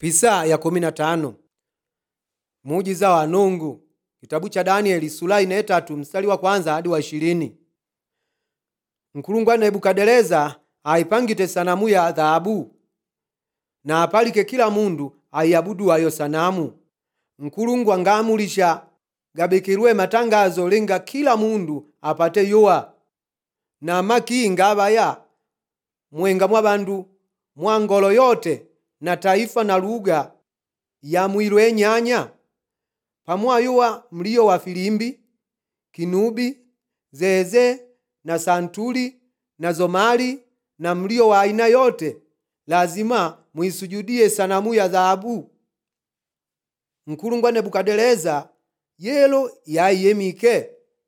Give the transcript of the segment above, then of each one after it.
Pisa ya kumi na tano muujiza wa nungu kitabu cha Danieli sura ine tatu mstari wa kwanza hadi wa ishirini Nkulungwa Nebukadneza aipangite sanamu ya dhahabu na apalike kila mundu aiabudu ayo sanamu nkulungwa ngaamulisha gabekirwe matangazo lenga kila mundu apate yowa na maki ngabaya mwenga mwa bandu mwa ngolo yote na taifa na lugha ya mwilwe nyanya pamwayowa mlio wa filimbi kinubi zeze na santuli na zomali na mlio wa aina yote lazima mwisujudie sanamu ya dhahabu nkulungwa nebukadneza yelo yaiyemike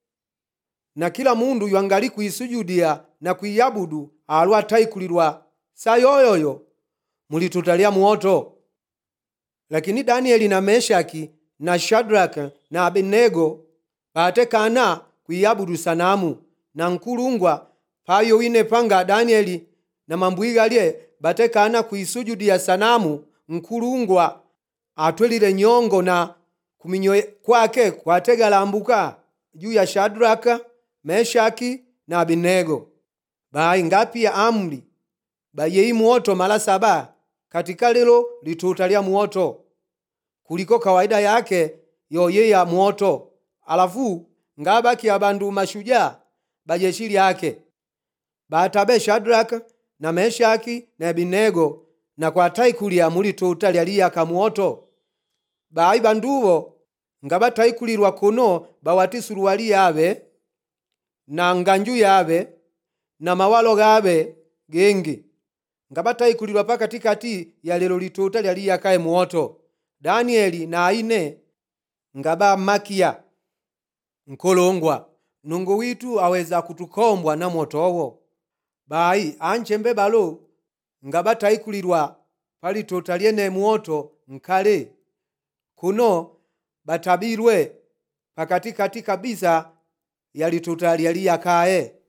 na kila mundu ywangali kuisujudia na kuiyabudu alu ataikulilwa saa yoyoyo mulituta lya muoto lakini danieli na meshaki na shadraka na abenego batekana kuiyabudu sanamu na nkulungwa payo wine panga danieli na mambwigalye batekana kuisujudia sanamu nkulungwa atwelile nyongo na kuminyo kwake kwategalambuka juu ya shadraka meshaki na abinego bayi ngapi ya amri bayeyi muoto mala saba katika lelo lituta lya muoto kuliko kawaida yake yoye ya muoto alafu ngabaki abandu mashujaa bajeshi lyake batabe shadraka na meshaki na abinego na kwataikulya mulituta lyaliyaka muoto bayi banduwo nga bataikulilwa kuno bawati suruwali yabe na nganju yabe na mawalo gabe gengi nga bataikulilwa pakatikati ya lelo lituta lyaliyakaye muoto danieli na aine nga bamakiya nkolongwa nungu witu aweza kutukombwa na motowo bayi anchembe balo nga bataikulilwa palituta lyene muoto nkale kuno batabilwe pakatikati kabisa ya lituta lyaliyakaye